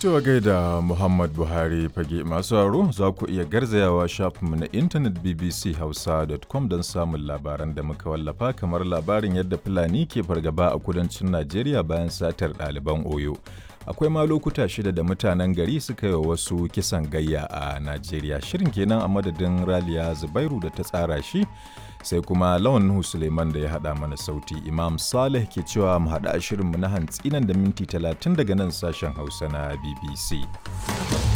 Cewa gaida Muhammad Buhari fage masu haro za ku iya garzayawa shafinmu na intanet bbchausa.com don samun labaran da muka wallafa kamar labarin yadda Fulani ke fargaba a kudancin Najeriya bayan satar ɗaliban Oyo. Akwai ma lokuta shida da mutanen gari suka yi wasu kisan gayya a Najeriya. Shirin kenan a madadin Raliya Zubairu da ta tsara shi sai kuma Lawan Nuhu Suleiman da ya haɗa mana sauti. Imam Saleh ke cewa mu haɗa shirinmu na hantsi nan da minti talatin daga nan sashen Hausa na BBC.